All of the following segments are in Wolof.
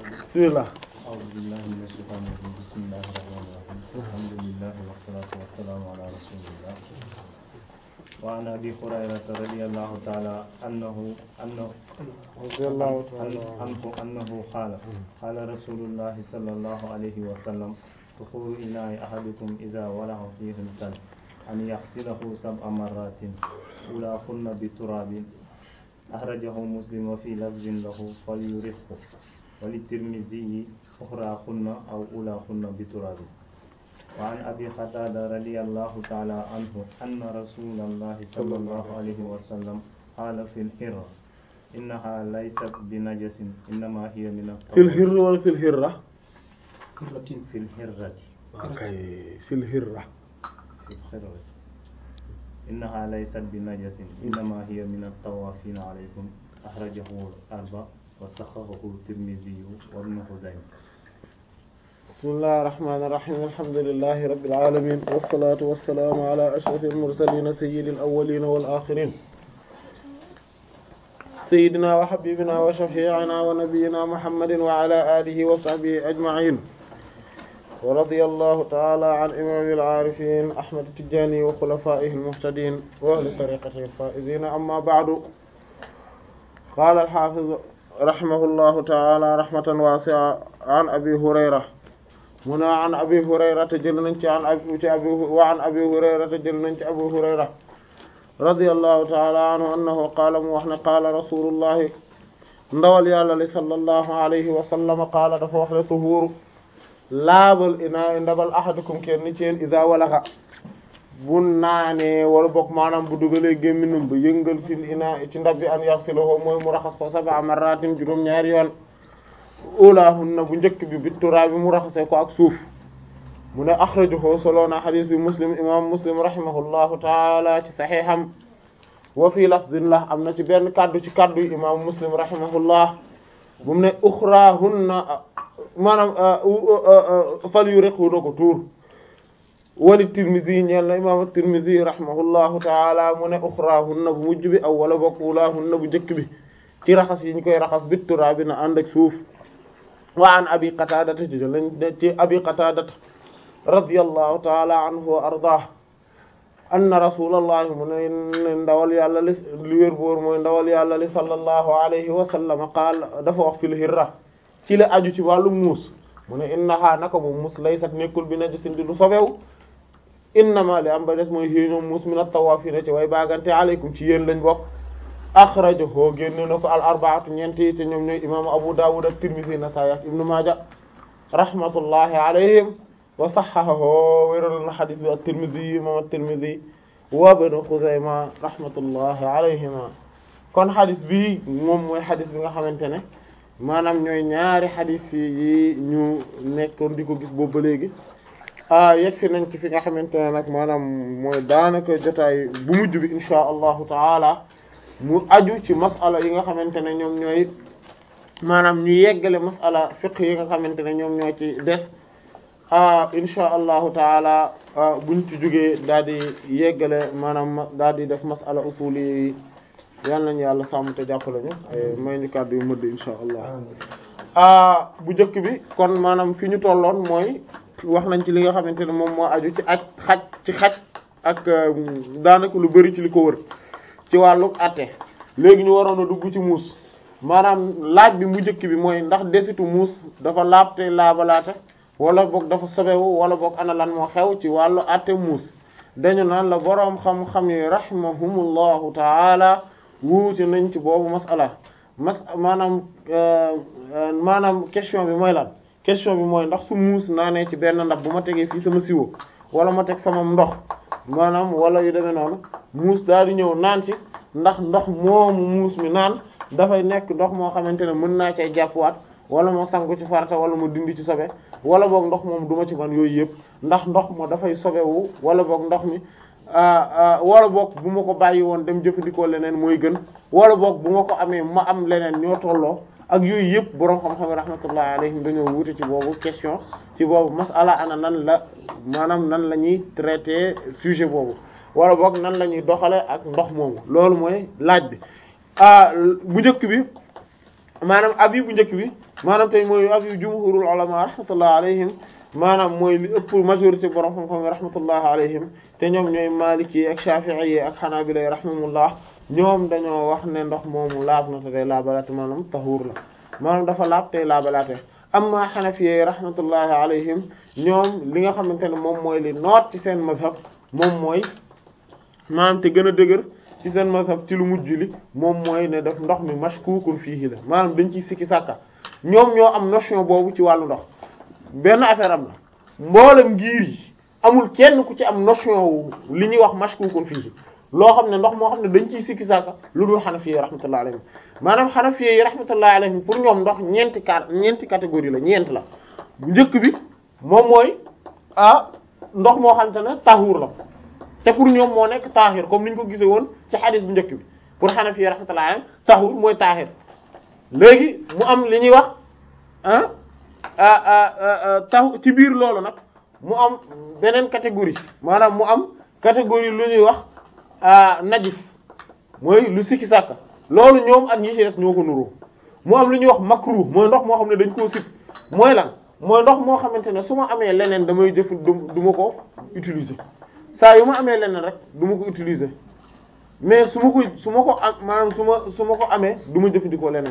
bismillah أعوذ بالله من الشيطان الرجيم بسم الله الرحمن الرحيم الحمد لله والصلاة والسلام على رسول الله وعن أبي هريرة رضي الله تعالى أنه أنه رضي الله تعالى عنه أنه قال قال رسول الله صلى الله عليه وسلم دخول إناء أحدكم إذا ولغ فيه الكلب أن يغسله سبع مرات أولاهن بتراب أخرجه مسلم وفي لفظ له فليرقه وللترمذي أخراهن أو أولاهن بتراب وعن أبي قتادة رضي الله تعالى عنه أن رسول الله صلى الله عليه وسلم قال في الحرة إنها ليست بنجس إنما هي من fil الطهور hirri wala fil hirra في الحرة okay fil hirra في الحرة إنها ليست بنجس إنما هي من الطوافين عليكم أخرجه الأربع وصححه الترمذي وابن خزيمة bismillahi rahmaani rahiim alhamdulillahi rabbil aalamiin wassalaatu wassalaamu ala ashrafil mursaliin sayyidil awwaliin wal aaxiriin sayyidinaa wa habiibinaa wa shafii'inaa wa nabiyyinaa muhammadin wa ala aalihi wa sahbihi ajma'iin wa radiyallahu ta'ala an imaamil aarifiin ahmad tijaani wa xulafaa'ihil muhtadiin wa ahli tariiqatihil faa'iziin amma ba'du qaala al-haafiz rahimahullahu ta'ala rahmatan waasi'a an abi hurayra mu ne an abi hurayrata jël nañ ci an abi ci abi wa an abi hurayrata jël nañ ci abu hurayra radiyallahu ta'ala anhu annahu qaala mu wax ne qaala rasulullahi ndawal yàlla li sallallahu alayhi wa sallam qaala dafa wax ne tuhuuru laabal inaa ndabal ahadukum kenn ci yéen iza walaxa bu naanee wala bokk maanaam bu dugalee gémminum ba yëngal fil inaa ci ndab bi an yaxsiluhu mooy mu raxas ko sab'a marratin juróom ñaari yoon ulaahunna bu njëkk bi bi turaa bi mu raxasee ko ak suuf mu ne axrajahu solo na xadis bi muslim imam muslim rahimahullahu taala ci saxiixam wa fii lafzin la am na ci benn kaddu ci kaddu yi imam muslim rahimahullah bu mu ne uxraahunna maanaam fal yu rek na ko tuur wali tirmisi ñeel na imam tirmisi rahimahullahu taala mu ne uxraahunna bu mujj bi aw wala bokk ulaahunna bu njëkk bi ci raxas yi ñu koy raxas bi turaa bi na ànd ak suuf wa an abi qatadata ci lañ ci abi qatadata radiyallahu ta'ala anhu wa ardah anna rasulallahi mu ne ndawal yàlla li li wér boor mooy ndawal yàlla li sallallahu alayhi wa sallam qaal dafa wax fil hirra ci la aju ci wàllu muus mu ne innaha naka moom muus laysat nekkul bi najasin di du sobew innama li am ba des mooy xii ñoom muus min at-tawafina ci way baagante alaykum ci yéen lañ bokk axrajahu génne na ko al arbaatu ñeenti te ñoom ñooy imaamu Abu Dawud ak Tirmidhi Nasaa'i ak Ibnu Maaja rahmatullahi alayhim wa sahhahahu wéral na xadis bi ak Tirmidhi imam at-Tirmidhi wa Ibnu Xuzayma rahmatullahi alayhima kon xadis bi moom mooy xadis bi nga xamante ne maanaam ñooy ñaari xadis yi ñu nekkoon di ko gis boobu ba léegi ah yegsi nañ ci fi nga xamante ne nag maanaam mooy daanaka jotaay bu mujj bi insha allahu taala mu aju ci masala yi nga xamante ne ñoom ñooy maanaam ñu yeggale masala fiqh yi nga xamante ne ñoom ñoo ci des ah insha allahu taala buñ ci jógee daal di yeggale maanaam daal di def masala usuli yi yal nañu yàlla sàmm te jàppale ñu may ñu kàddu yu mëdd insha allah ah bu njëkk bi kon maanaam fi ñu tolloon mooy wax nañ ci li nga xamante ne moom moo aju ci aj xaj ci xaj ak daanaka lu bari ci li ko wër ci wàllu atte léegi ñu waroon a dugg ci muus maanaam laaj bi mu njëkk bi mooy ndax desitu muus dafa laab te laabalaate wala boog dafa sobewu wala boog ana lan moo xew ci wàllu atte muus dañu naan la boroom xam-xam yi rahimahumullahu taala wuute nañ ci boobu masala mas maanaam maanaam question bi mooy lan question bi mooy ndax su muus naanee ci benn ndab bu ma tegee fii sama siwo wala ma teg sama ndox maanaam wala yu demee noonu muus daal di ñëw naan ci ndax ndox moomu muus mi naan dafay nekk ndox moo xamante ne mën naa cay jàppwaat wala moo sangu ci farata wala mu dindi ci sobe wala boog ndox moom duma ci man yooyu yëpp ndax ndox ma dafay sobewu wala boog ndox mi wala boog bu ma ko bàyyi woon dem jëfandikoo leneen mooy gën wala boog bu ma ko amee ma am leneen ñoo tolloo ak yooyu yëpp boroom xam-xam rahmatullahi alayhim dañoo wuute ci boobu question ci boobu masala ana nan la maanaam nan la ñuy traiter sujet boobu wala boog nan la ñuy doxale ak ndox moomu loolu mooy laaj bi ah bu njëkk bi maanaam abi bu njëkk bi maanaam tey mooy abi jumhurul ulama rahmatullah alayhim maanaam mooy li ëpp majorité borom xam-xam yi rahmatullah alayhim te ñoom ñooy maliki yi ak shafi'i yi ak hanabila yi rahimahumullah ñoom dañoo wax ne ndox moomu laab na te day laabalaate maanaam tahuur la maanaam dafa laab tey laabalaate amma hanafi yi rahmatullahi alayhim ñoom li nga xamante ne moom mooy li noot ci seen mazhab moom mooy maanaam te gën a dëgër ci seen mazhab ci lu mujj li moom mooy ne def ndox mi mashkukun fiihi la maanaam dañ ciy sikki sàkka ñoom ñoo am notion boobu ci wàllu ndox benn affaire am la mboolem ngir yi amul kenn ku ci am notion wu li ñuy wax mashkukun fiihi loo xam ne ndox moo xam ne dañ ciy sikki sàkka lu dul xanafi yi rahmatullahi alayhim maanaam xanafi yi rahmatullahi alayhim pour ñoom ndox ñeenti car ñeenti catégorie la ñeent la bu njëkk bi moom mooy ah ndox moo xam te ne tahuur la te pour ñoom moo nekk taahir comme ni ñu ko gisee woon ci xadis bu njëkk bi pour xanafi yi rahmatullahi alayhim tahuur mooy taahir léegi mu am li ñuy wax ah tahu ci biir loolu nag mu am beneen catégorie maanaam mu am catégorie lu ñuy wax najis mooy lu sikki sàkka loolu ñoom ak ñi ci des ñoo ko nuroo mu am lu ñuy wax makruh mooy ndox moo xam ne dañ koo sib mooy lan mooy ndox moo xamante ne su ma amee leneen damay jëf du ma ko utiliser saa yu ma amee leneen rek du ma ko utiliser mais su ma ko su ma ko am maanaam su ma su ma ko amee du ma jëfandikoo leneen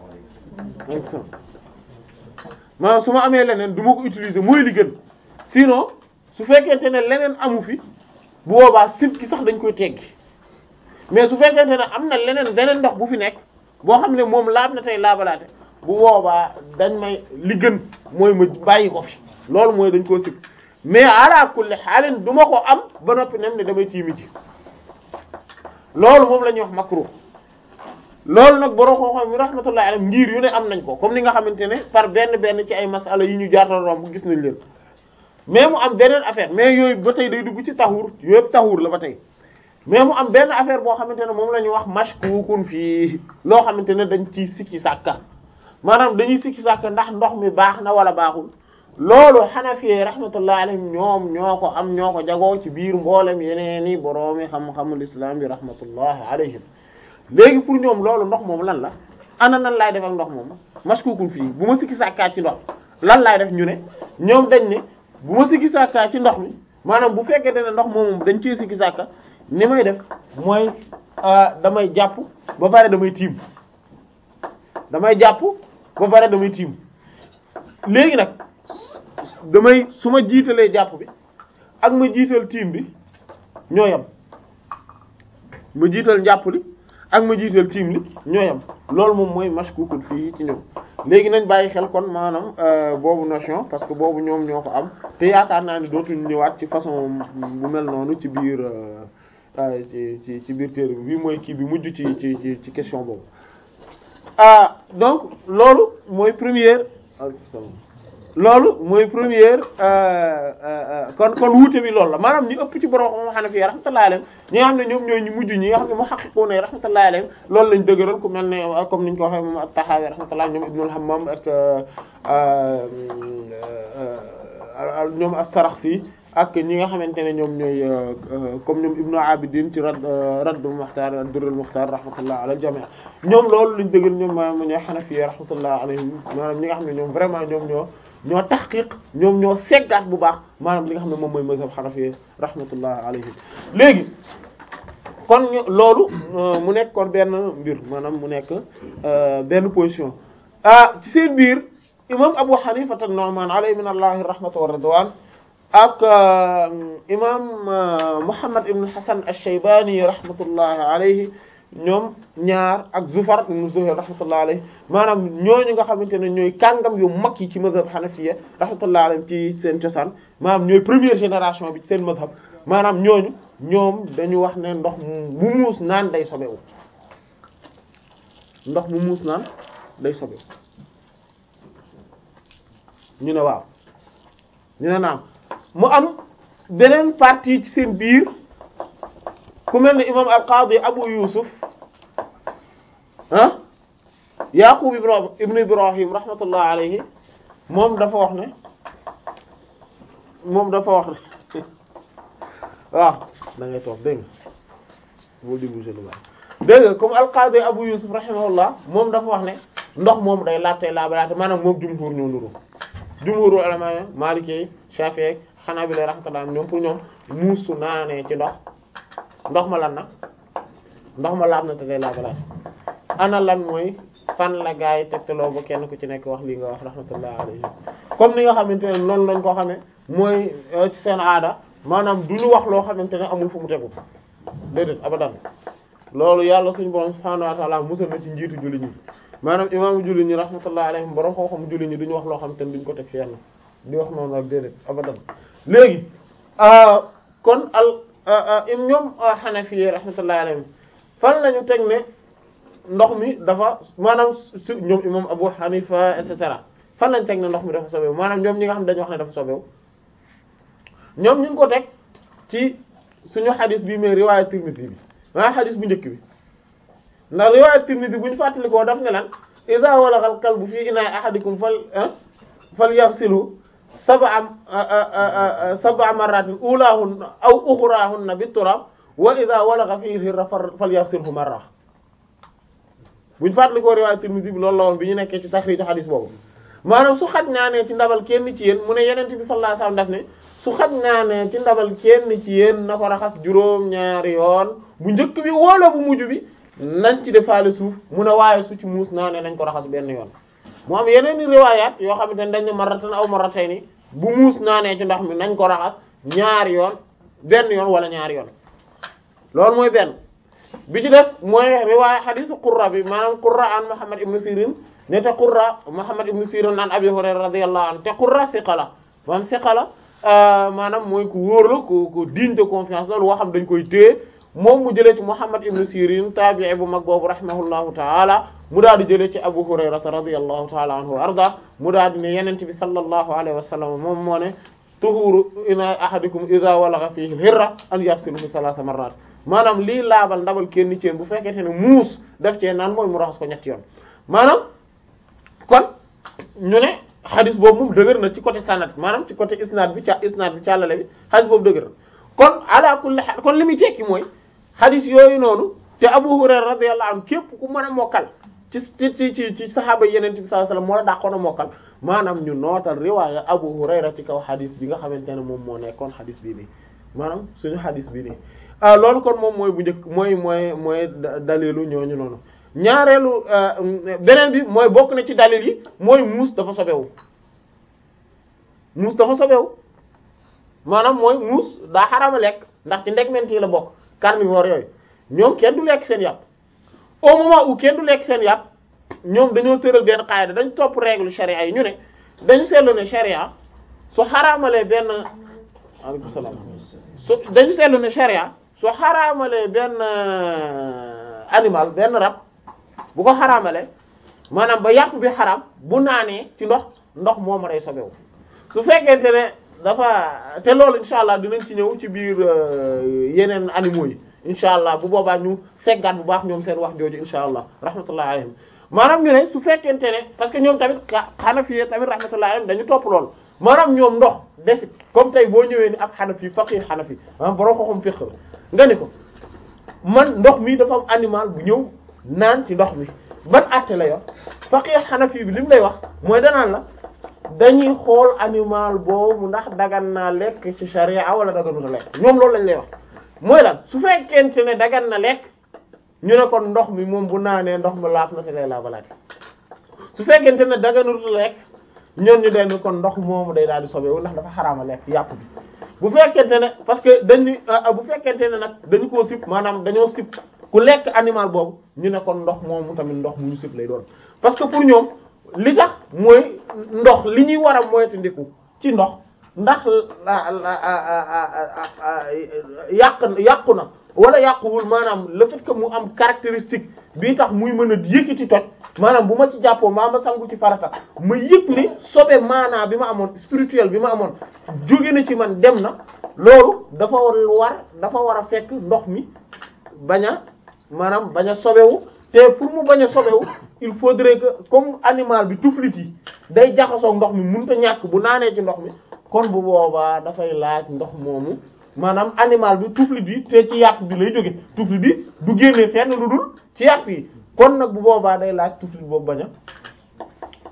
maanaam su ma amee leneen du ma ko utiliser mooy li gën sinon su fekkente ne leneen amu fi bu boobaa sib ki sax dañ koy teggi mais su fekkente ne am na leneen beneen ndox bu fi nekk boo xam ne moom laab na tey laabalaate bu boobaa dañ may li gën mooy ma bàyyi ko fi loolu mooy dañ koo sib mais ala kulli xaalin du ma ko am ba noppi nem ne damay tiimi ci loolu moom la ñuy wax makruh loolu nag borom xam-xam mi rahmatullahi alayhi ngir yu ne am nañ ko comme ni nga xamante ne par benn benn ci ay masala yi ñu jaatal romb gis nañ leen mais mu am beneen affaire mais yooyu ba tey day dugg ci taxuur yooyu taxuur la ba tey mais mu am benn affaire boo xamante ne moom la ñuy wax mashkukun fii loo xamante ne dañ ci sikki sàkka maanaam dañuy sikki sàkka ndax ndox mi baax na wala baaxul loolu Hanafi rahmatullahi alayhim ñoom ñoo ko am ñoo ko jagoo ci biir mboolem yeneen i boroomi xam-xamul islam bi rahmatullahi alayhim léegi pour ñoom loolu ndox moom lan la ana nan laay def ak ndox moom mashkukun fii bu ma sikki sàkkaat ci ndox lan laay def ñu ne ñoom dañ ne bu ma sikki sàkkaa ci ndox mi maanaam bu fekkee ne ndox moom dañ ciy sikki sàkka ni may def mooy damay jàpp ba pare damay tiim damay jàpp ba pare damay tiim léegi nag damay su ma jiitalee jàpp bi ak ma jiital tiim bi ñoo yam ma jiital njàpp li ak ma jiital tiim li ñoo yam loolu moom mooy mashkukul fii ci ñoom léegi nañ bàyyi xel kon maanaam boobu notion parce que boobu ñoom ñoo ko am te yaakaar naa ni dootuñu ñëwaat ci façon bu mel noonu ci biir ci ci ci biir téere bi bii mooy kii bi mujj ci ci ci question boobu ah donc loolu mooy première loolu mooy première kon kon wuute bi loolu la maanaam ñu ëpp ci borom xam Hanafi rahmatullahi alayhim ñi nga xam ne ñoom ñooy ñu mujj ñi nga xam ne muhaqqiquna rahmatullahi alayhim loolu lañ dëgëral ku mel ne comme niñ ko waxee moom at-Tahawi rahmatullahi ñoom Ibnul Hammam ak ñoom as-Sarakhsi ak ñi nga xamante ne ñoom ñooy comme ñoom Ibnu Abidin ci rad Raddul Mukhtar ad-Durrul Mukhtar rahmatullah ala al-jami' ñoom loolu lañ dëggal ñoom maanaam ñooy Hanafi rahmatullah alayhim maanaam ñi nga xam ne ñoom vraiment ñoom ñoo ñoo tahqiq ñoom ñoo seggaat bu baax maanaam li nga xam ne moom mooy mazhab Hanafi rahmatullah alayhim léegi kon loolu mu nekk kon benn mbir maanaam mu nekk benn position ah ci seen biir imam Abu Hanifa an-Nu'man alayhi min allahi rahmatu wa ridwan ak imam Muhammad ibn Hasan ash-Shaybani rahmatullahi alayhi ñoom ñaar ak Zufar ibn Zuhayr rahmatullahi alayhi maanaam ñooñu nga xamante ne ñooy kàngam yu mag yi ci mazhab Hanafiya rahmatullahi alayhi ci seen cosaan maanaam ñooy première génération bi ci seen mazhab maanaam ñooñu ñoom dañu wax ne ndox mu muus naan day sobewu ndox mu muus naan day sobewu ñu ne waaw ñu ne naam mu am beneen partie ci seen biir ku mel ne imam al-Qadi Abu Yusuf ah Yaqub ibn Ibrahim rahmatullah alayhi moom dafa wax ne moom dafa wax ne waaw da ngay toog dégg nga boo di bouger lu baax dégg nga comme al-Qadi Abu Yusuf rahimahullah moom dafa wax ne ndox moom day laab tey laabalaate maanaam moom jumhur ñoo nuru jumhuru ulama Maliki Shafi'i Hanabila rahmatullah ñoom pour ñoom muus su naanee ci ndox ndox ma lan na ndox ma laab na te day laabalaate ana lan mooy fan la gaa yi tegtaloo ba kenn ku ci nekk wax lii nga wax rahmatullah alayhi comme ni nga xamante ne noonu lañ ko xamee mooy ci seen aada maanaam du ñu wax loo xamante ne amul fu mu tegu déedéet abadan loolu yàlla suñu borom subhaanahu wa ta'ala musal na ci njiitu julli ñi maanaam imaamu julli ñi rahmatullah alayhim borom xam-xam julli ñi duñu wax loo xamante ne duñ ko teg fi yàlla di wax noonu ak déedéet abadan léegi kon al im ñoom Hanafi rahmatullah alayhim fan lañu teg ne ndox mi dafa maanaam su ñoom imam Abu Hanifa et cetera fan lañ teg ne ndox mi dafa sobewu maanaam ñoom ñi nga xam ne dañu wax ne dafa sobewu ñoom ñu ngi ko teg ci suñu xadis bi mais riwaaya Tirmidhi bi maanaam xadis bu njëkk bi ndax riwaaya Tirmidhi bu ñu fàttalikoo daf ne lan iza walagha al-kalbu fi ina'i ahadikum fal falyaghsilhu sab'a sab'a marratin ulahunna aw ukhrahunna bit-turab wa iza walagha fihi al-hirra falyaghsilhu marra bu ñu fàttalikoo riwaaya Tirmidhi bi loolu la woon bi ñu nekkee ci taxriij xadis boobu maanaam su xaj naa ne ci ndabal kenn ci yéen mu ne yeneen bi sallallahu alayhi wasallam daf ne su xaj naa ne ci ndabal kenn ci yéen na ko raxas juróom-ñaari yoon bu njëkk bi wala bu mujj bi nañ ci defaale suuf mu ne waaye su ci muus naa ne nañ ko raxas benn yoon mu am yeneen i riwaayaat yoo xamante ne dañ ne marratan aw marratayni bu muus naa ne ci ndox mi nañ ko raxas ñaari yoon benn yoon wala ñaari yoon loolu mooy benn bi ci des mooy riwaaya xadiisu qurra bi maanaam qurra an Muhammad ibn Sirin ne te qurra Muhammad ibn Sirin an Abi Hurayra radiyallahu anhu te qurra siqa la maanaam siqa la maanaam mooy ku wóor la ku ku digne de confiance loolu woo xam dañ koy téye moom mu jëlee ci Muhammad ibn Sirin tabi'i bu mag boobu rahimahullahu ta'ala mu daal di jëlee ci Abu Hurayra radiyallahu ta'ala anhu wa arda mu daal di ne yenent bi sallallahu alayhi wa sallam moom moo ne tuhuru ina ahadikum idha walagha fihi al-hirra an yaghsiluhu thalatha marrat maanaam lii laabal ndabal kenn ci yéen bu fekkente ne muus def cee naan mooy mu raxas ko ñetti yoon maanaam kon ñu ne xadis boobu moom dëgër na ci côté sanad maanaam ci côté isnaad bi ca isnaad bi càllale bi xadis boobu dëgër na kon ala kulli xaal kon li muy tekki mooy xadis yooyu noonu te Abu Hurayra radiyallahu anhu képp ku mën a mokkal ci ci ci ci saxaaba yeneen bi sallallahu alayhi wasallam moo la dàqoon a mokkal maanaam ñu nootal riwaaya Abu Hurayra ci kaw xadis bi nga xamante ne moom moo nekkoon xadis bii nii maanaam suñu xadis bii nii ah loolu kon moom mooy bu njëkk mooy mooy mooy dalilu ñooñu noonu ñaareelu beneen bi mooy bokk na ci dalil yi mooy muus dafa sobewu muus dafa sobewu maanaam mooy muus daa xarama lekk ndax ci ndegment yi la bokk carnivore yooyu ñoom kenn du lekk seen yàpp au moment où kenn du lekk seen yàpp ñoom dañoo tëral benn qaida dañ topp règle charia yi ñu ne dañu seetlu ne charia su xaraamalee benn aleykum salaam su dañu seetlu ne charia su xaraamalee benn animal benn rab bu ko xaraamalee maanaam ba yàpp bi xaram bu naanee ci ndox ndox moom day sobewu su fekkente ne dafa te loolu incha allah dinañ ci ñëw ci biir yeneen animaux yi incha allah bu boobaa ñu seggaat bu baax ñoom seen wax jooju incha allah rahmatullah alayhim maanaam ñu ne su fekkente ne parce que ñoom tamit xanafi tamit rahmatullah alayhim dañu topp loolu maanaam ñoom ndox desit comme tey boo ñëwee ni ab xanafi faqih xanafi maanaam borom xoxum fiqh la nga ni ko man ndox mi dafa am animal bu ñëw naan ci ndox mi ban àtte la yor faqih xanafi bi li mu lay wax mooy danaan la dañuy xool animal boobu ndax dagan naa lekk ci sharia wala daganuna lekk ñoom loolu lañ lay wax mooy lan su fekkente ne dagan na lekk ñu ne kon ndox mi moom bu naanee ndox mi laaf na ci lay laabalaate su fekkente ne daganul lekk ñoom ñu den kon ndox moomu day daal di sobewu ndax dafa xaraama lekk yàpp bi bu fekkente ne parce que dañu bu fekkente ne nag dañu koo sib maanaam dañoo sib ku lekk animal boobu ñu ne kon ndox moomu tamit ndox mu ñu sib lay doon parce que pour ñoom li tax mooy ndox li ñuy war a moytandiku ci ndox ndax yàq yàqu na wala yàquwul maanaam le fait que mu am caractéristique bii tax muy mën a yëkkati toj maanaam bu ma ci jàppoo maa ma sangu ci farata ma yëg ni sobe maanaa bi ma amoon spirituel bi ma amoon jóge na ci man dem na loolu dafa war dafa war a fekk ndox mi bañ a maanaam bañ a sobewu te pour mu bañ a sobewu il faudrait que comme animal bi tuflit yi day jaxasoo ndox mi mënut a ñàkk bu naanee ci ndox mi kon bu boobaa dafay laaj ndox moomu maanaam animal bi tuflit bi te ci yàpp bi lay jóge tuflit bi du génnee fenn lu dul ci yàpp yi kon nag bu boobaa day laaj tuflit boobu bañ a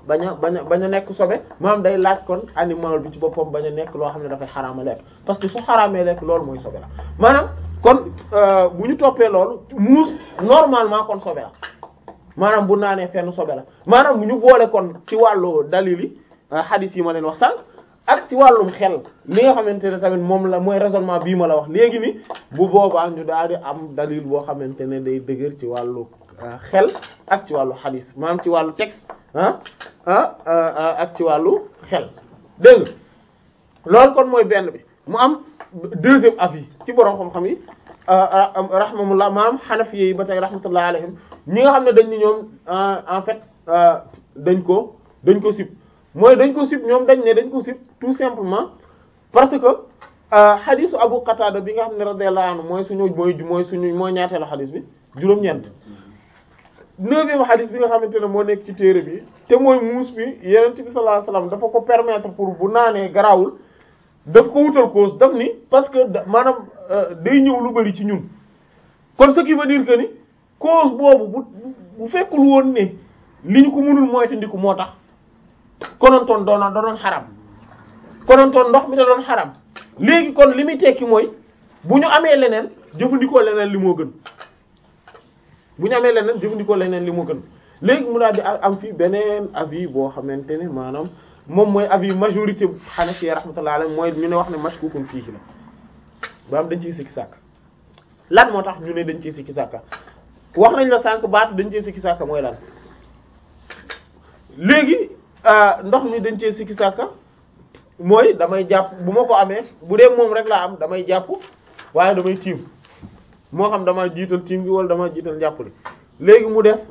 bañ a bañ a bañ a nekk sobe maanaam day laaj kon animal bi ci boppam bañ a nekk loo xam ne dafay xaraama lekk parce que su xaraamee lekk loolu mooy sobe la maanaam kon bu ñu toppee loolu muus normalement kon sobe la maanaam bu naanee fenn sobe la maanaam bu ñu boole kon ci wàllu dalil yi hadith yi ma leen wax sànq ak ci wàllum xel li nga xamante ne tamit moom la mooy raisonnement bii ma la wax léegi ni bu boobaa ñu daal di am dalil boo xamante ne day dëgër ci wàllu xel ak ci wàllu hadith maanaam ci wàllu texte ah ah ak ci wàllu xel dégg nga loolu kon mooy benn bi mu am deuxième avis ci borom xam-xam yi rahmamullah maanaam xanafi yi ba tey rahmatullah alayhim ñi nga xam ne dañ ni ñoom en fait dañ ko dañ ko sib mooy dañ ko sib ñoom dañ ne dañ ko sib tout simplement parce que xadisu Abu Qatada bi nga xam ne radiyallahu anhu mooy suñu mooy mooy suñu mooy ñaateelu xadis bi juróom-ñeent neuvième xadis bi nga xamante ne moo nekk ci téere bi te mooy muus bi Yonent bi sallallahu alayhi wasallam dafa ko permettre pour bu naanee garawul daf ko wutal cause daf ni parce que maanaam day ñëw lu bari ci ñun kon ce qui veut dire que ni cause boobu bu bu fekkul woon ne li ñu ko mënul moytandiku moo tax konontoon doona doonoon xaram konontoon ndox mi da doon xaram léegi kon li muy tekki mooy bu ñu amee leneen jëfandikoo leneen li moo gën bu ñu amee leneen jëfandikoo leneen li moo gën léegi mu daal di am fi beneen avis boo xamante ne maanaam moom mooy avis majorité Hanafi rahmatullahi alayhi mooy ñu ne wax ne mashkukun fiihi la ba am dañ ciy sikki sàkk lan moo tax ñu ne dañ ciy sikki sàkka wax nañ la sànq baatu dañ ciy sikki sàkka mooy lan léegi ndox mi dañ cee sikki sàkka mooy damay jàpp bu ma ko amee bu dee moom rek laa am damay jàpp waaye damay tiim moo xam dama jiital tiim gi wala dama jiital njàpp li léegi mu des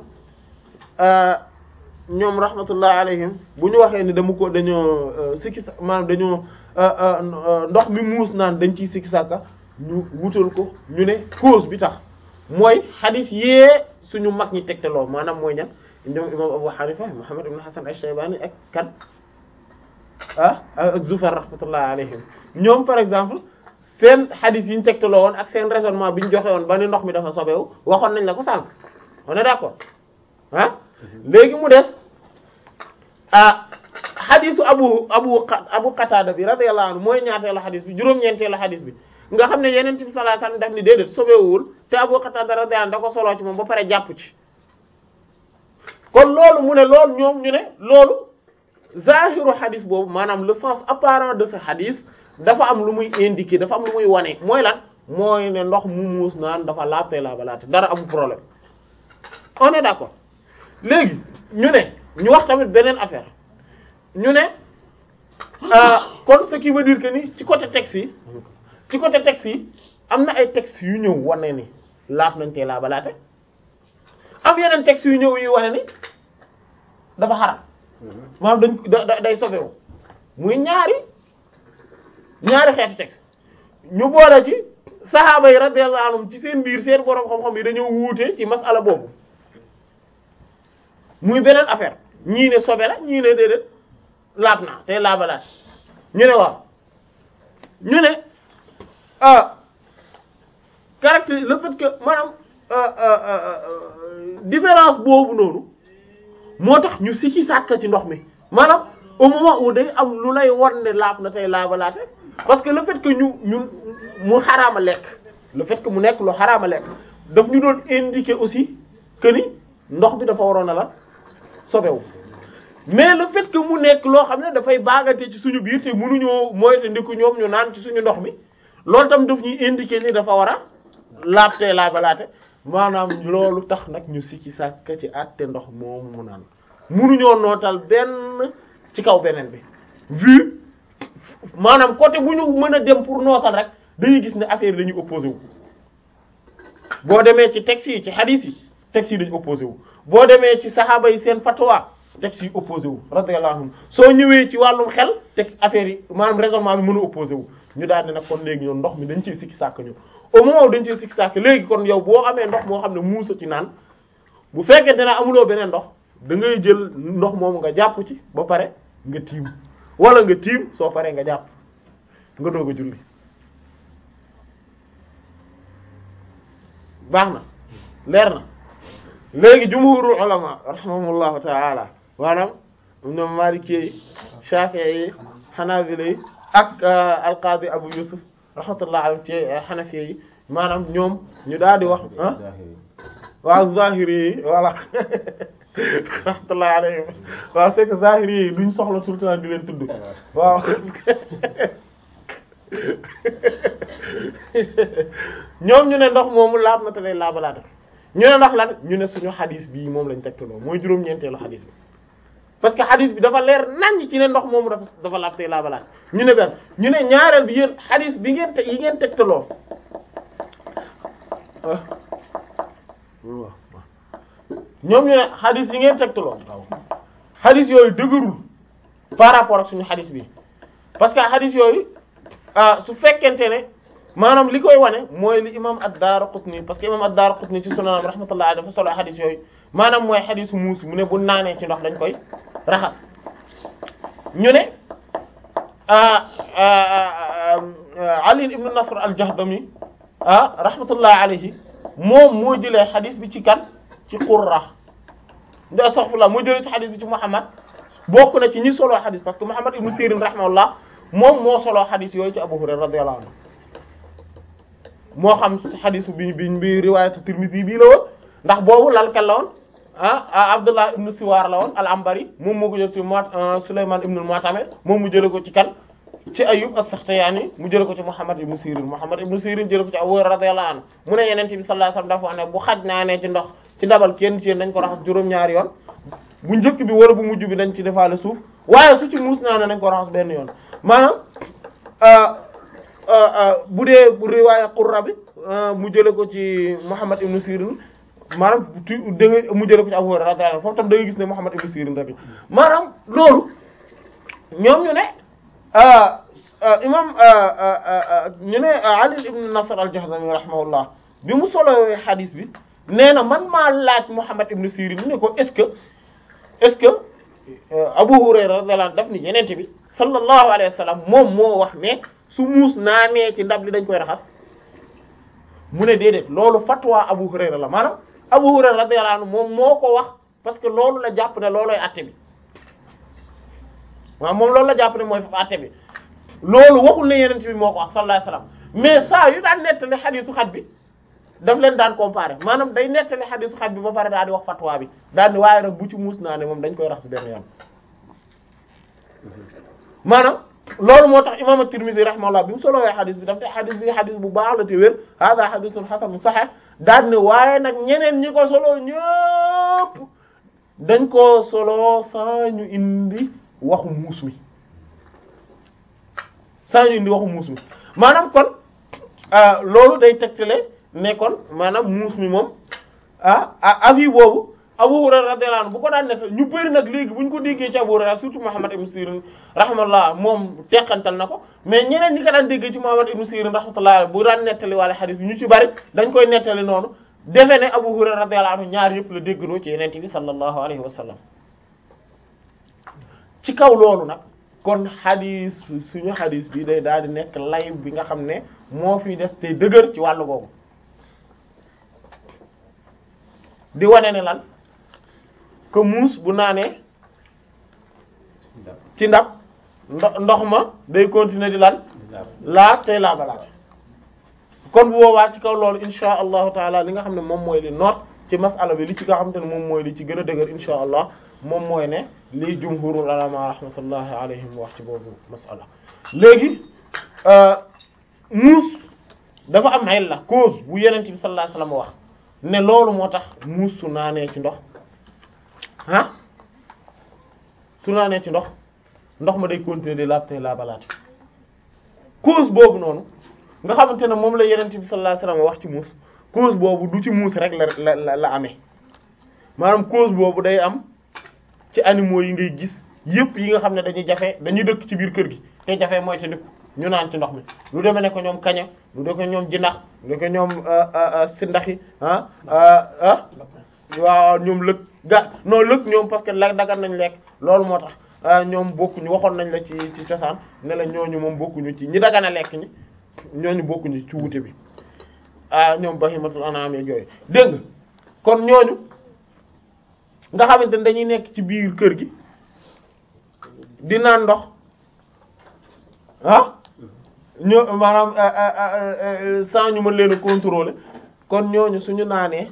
ñoom rahmatullah alayhim bu ñu waxee ni dama ko dañoo sikki sa maanaam dañoo ndox mi muus naan dañ ciy sikki sàkka ñu wutal ko ñu ne cause bi tax mooy xadis yee suñu mag ñi tegtaloo maanaam mooy ñan ñoom imam Abu Hanifa Muhammad ibn Hasan ash-Shaybani ak kan ah ak Zufar rahmatullah alayhim ñoom par exemple seen xadis yi ñu tegtaloo woon ak seen raisonnement bi ñu joxe woon ba ni ndox mi dafa sobewu waxoon nañ la ko sànq on est d'accord ah léegi mu des ah xadisu abu abu abu qatada bi radiyallahu anhu mooy ñaateelu xadis bi juróom-ñeenteelu xadis bi nga xam ne yeneen bi sallallahu alayhi wasallam daf ni déedéet sobewul te abu qatada radiyallahu anhu da ko soloo ci moom ba pare jàpp ci kon loolu mu ne loolu ñoom ñu ne loolu zahiru xadis boobu maanaam le sens apparent de ce xadis dafa am lu muy indiquer dafa am lu muy wane mooy lan mooy ne ndox mu muus naan dafa laabte laabalaate dara amul problème on est d'accord léegi ñu ne ñu wax tamit beneen affaire ñu ne kon ce qui veut dire que ni ci côté texte yi ci côté texte yi am na ay textes yu ñëw wane ni laaf nañ tee laabalaate am yeneen textes yu ñëw yu wane ni dafa xaram maanaam dañ da day sobewu muy ñaari ñaari xeetu texte ñu boole ci saxaaba yi radiyallahu anhum ci seen biir seen borom xam-xam yi dañoo wuute ci masala boobu muy beneen affaire ñii ne sobe la ñii ne déedéet laab na te laabalaat ñu ne waaw ñu ne ah caractère le fait que maanaam différence boobu noonu moo tax ñu sikki sàkk ci ndox mi maanaam au moment où day am lu lay won ne laab na tey laabalaate parce que le fait que ñu ñun mu xaraama lekk le fait que mu nekk lu xaraama lekk daf ñu doon indiquer aussi que ni ndox bi dafa waroon a la sobewu mais le fait que mu nekk loo xam ne dafay baagante ci suñu biir te mënuñoo moyte ndiku ñoom ñu naan ci suñu ndox mi loolu tam daf ñuy indiquer ni dafa war a laab tey laabalaate maanaam loolu tax nag ñu sikki sàkk ci àtte ndox moomu mu naan mënuñoo nootal benn ci kaw beneen bi vu maanaam côté bu ñu mën a dem pour nootal rek dañuy gis ne affaire dañuy opposé wu boo demee ci textes yi ci hadith yi textes yi dañu opposé wu boo demee ci saxaaba yi seen fatwa textes yi opposé wu radiyallahu anhum soo ñëwee ci wàllum xel texte affaire yi maanaam raisonnement bi mën a opposé wu ñu daal di nag kon léegi ñoom ndox mi dañ ciy sikki sàkk ñu au moment où dañ ciy sikki sàkk léegi kon yow boo amee ndox moo xam ne muusa ci naan bu fekkente ne amuloo beneen ndox da ngay jël ndox moomu nga jàpp ci ba pare nga tiim wala nga tiim soo paree nga jàpp nga doog a julli baax na leer na léegi jumhurul ulama rahimahumullahu ta'ala maanaam ñoom Maliki yi Shafi'i yi Hanabila yi ak al-Qadi Abu Yusuf rahmatullah alayhi ci Hanafi yi maanaam ñoom ñu daal di wax ah waaw Zahiri yi voilà rahmatullah alayhi waaw c'est que Zahiri yi duñ soxla tout le temps di leen tudd waaw ñoom ñu ne ndox moomu laab na te day laabalaate ñu ne ndax lan ñu ne suñu xadis bii moom lañ tegtaloo mooy juróom-ñeenteelu xadis bi parce que xadis bi dafa leer naññ ci ne ndox moomu dafa dafa laab te laabalaate ñu ne benn ñu ne ñaareel bi yéen xadis bi ngeen te yi ngeen tegtaloo ñoom ñu ne xadis yi ngeen tegtaloo xadis yooyu dëgërul par rapport ak suñu xadis bi parce que xadis yooyu su fekkente ne maanaam li koy wane mooy li imam ad-Daraqutni parce que imam ad-Daraqutni ci sunanam rahmatullah alayhi dafa solo xadis yooyu maanaam mooy xadisu muus mu ne bu naanee ci ndox dañ koy raxas ñu ne Ali ibn Nasr al-Jahdami ah rahmatullah alayhi moom moo jëlee xadis bi ci kan ci Qurra nda astaghfirullah moo jëlee ci xadis bi ci Muhammad bokk na ci ñi solo xadis parce que Muhammad ibn Sirin rahimahullah moom moo solo xadis yooyu ci Abu Hurayra radiyallahu anhu moo xam xadis bi bi bi riwaayatu Tirmidhi bii la woon ndax boobu lalkal la woon ah Abdullah ibn Siwar la woon al-Anbari moom moo ko jël ci Mu't Sulayman ibn al-Mu'tamir moom mu jëlee ko ci kan ci Ayyub as-Sakhtiyani mu jëlee ko ci Muhammad ibn Sirin Muhammad ibn Sirin jëlee ko ci Abu Hurayra radiyallahu anhu mu ne Yonent bi sallallahu alayhi wasallam dafa wax ne bu xaj naanee ci ndox ci ndabal kenn ci dañ ko raxas juróom-ñaari yoon bu njëkk bi wala bu mujj bi dañ ci defaale suuf waaye su ci muus naanee nañ ko raxas benn yoon maanaam bu dee bu riwaaya Qurra bi mu jëlee ko ci Muhammad ibn Sirin maanaam tu da nga mu jëlee ko ci Abu Hurayra radiyallahu anhu foofu tam da nga gis ne Muhammad ibn Sirin rek maanaam loolu ñoom ñu ne imam ñu ne Ali ibn Nasr al-Jahdami rahimahullah bi mu solowee xadis bi nee na man maa laaj Muhammad ibn Sirin ne ko est-ce que est-ce que Abu Hurayra radiyallahu anhu daf ni yenente bi sallallahu alayhi wa sallam moom moo wax ne su muus naanee ci ndab li dañ koy raxas mu ne déedéet loolu fatwa Abu Hurayra la maanaam Abu Hurayra radiyallahu anhu moom moo ko wax parce que loolu la jàpp ne loolooy àtte bi waaw moom loolu la jàpp ne mooy fa àtte bi loolu waxul ne yenente bi moo ko wax sallallahu alayhi wa sallam mais saa yu daan nettali xadiisu xaj bi daf leen daan comparer maanaam day nettali xadiisu xaj bi ba pare daal di wax fatwa bi daal di waaye nag bu ci muus naa ne moom dañ koy raxas benn yoon maanaam loolu moo tax imam at-Tirmidhi rahimahullah bi mu solowee xadis bi daf te xadis bi xadis bu baax la te wér hada xadisun xasan sahih daal ne waaye nag ñeneen ñi ko solo ñëpp dañ ko solo saa ñu indi waxu muus mi saa ñu indi waxu muus mi maanaam kon loolu day tegtale ne kon maanaam muus mi moom ah avis boobu Abu Hurayra radiyallahu anhu bu ko daan def ñu bëri nag léegi bu ñu ko déggee ci Abu Hurayra surtout Muhammad ibn Sirin rahmatullah moom teqantal na ko mais ñeneen ñi ko daan déggee ci Muhammad ibn Sirin rahmatullah bu daan nettali wala xadis bi ñu ci bëri dañ koy nettali noonu defe ne Abu Hurayra radiyallahu anhu ñaar yëpp la déggandoo ci Yonent bi sallallahu alayhi wa sallam ci kaw loolu nag kon xadis suñu xadis bi day daal di nekk lay bi nga xam ne moo fi des te dëgër ci wàllu googu di wane ne lan que muus bu naanee ci ndab ndox ma day continuer di lan laab tey laabalaat kon bu boobaa ci kaw loolu insha allahu taala li nga xam ne moom mooy li noot ci masala bi li ci nga xam te ne moom mooy li ci gën a dëgër insha allah moom mooy ne lii jumhurul ulama rahmatullahi alayhim wax ci boobu masala léegi muus dafa am ay la cause bu yeneen bi sallallahu alayhi wasallam wax ne loolu moo tax muus su naanee ci ndox ah su naanee ci ndox ndox ma day continuer di laab tey laabalaate cause boobu noonu nga xamante ne moom la yeneen bi sallallahu alayhi wasallam wax ci muus cause boobu du ci muus rek la la la amee maanaam cause boobu day am ci animaux yi ngay gis yëpp yi nga xam ne dañuy jafe dañuy dëkk ci biir kër gi te jafe mooy te ndëkk ñu naan ci ndox mi lu demee ne ko ñoom kaña lu demee ko ñoom jinax lu demee ko ñoom sindaxi ah ah waaw ñoom lëg ga non lëg ñoom parce que la dagan nañ lekk loolu moo tax ñoom bokkuñu waxoon nañ la ci ci cosaan ne la ñooñu moom bokkuñu ci ñi dagan a lekk ñi ñooñu bokkuñu ci wute bi ah ñoom bahimatul anam yeeg yooyu dégg nga kon ñooñu nga xamante ne dañuy nekk ci biir kër gi di naan ndox ah ñoo maanaam sans ñu mën leen a contrôler kon ñooñu suñu naanee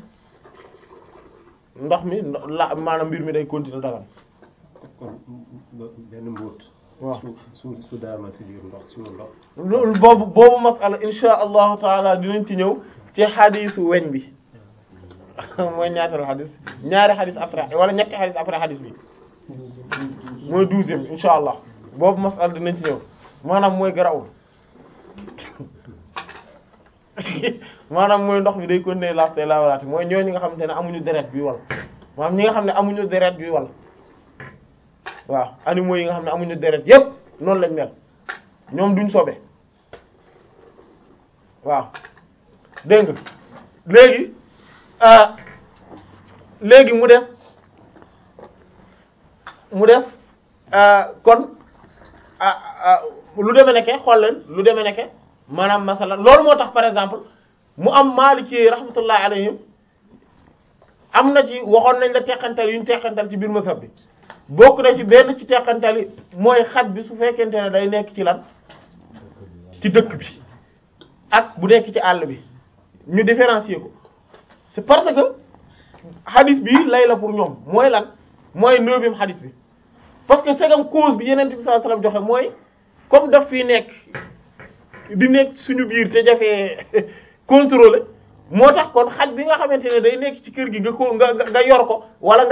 ndox mi la maanaam mbir mi day continuer dagal kon benn mbóot waaw su su su daama si biir ndox suñu ndox loolu boobu boobu masala insha allahu taala dinañ ci ñëw ci xadisu weñ bi mooy ñaatal xadis ñaari xadis après wala ñetti xadis après xadis bi mooy douzième insha allah boobu masala dinañ ci ñëw maanaam mooy garawul maanaam mooy ndox bi day continuer laaf te laawalaate mooy ñooñu nga xamante ne amuñu deret bi wal maanaam ñi nga xam ne amuñu deret bi wal waaw animaux yi nga xam ne amuñu deret yépp noonu lañ mel ñoom duñ sobe waaw dégg nga léegi ah léegi mu def mu def ah kon ah ah lu demee nekke xool leen lu demee nekke maanaam masala loolu moo tax par exemple mu am Maliki rahmatullahi alayhim am na ci waxoon nañ la teqantal yu ñu teqantal ci biir masab bi bokk na ci benn ci teqantal yi mooy xaj bi su fekkente ne day nekk ci lan ci dëkk bi ak bu nekk ci àll bi ñu différencier ko c'est parce que hadith bi lay la pour ñoom mooy lan mooy neuvième hadith bi parce que segam cause bi yeneen bi sallallahu alayhi wasallam joxe mooy comme daf fi nekk di nekk suñu biir te jafee contrôler moo tax kon xaj bi nga xamante ne day nekk ci kër gi nga ko nga nga yor ko wala nga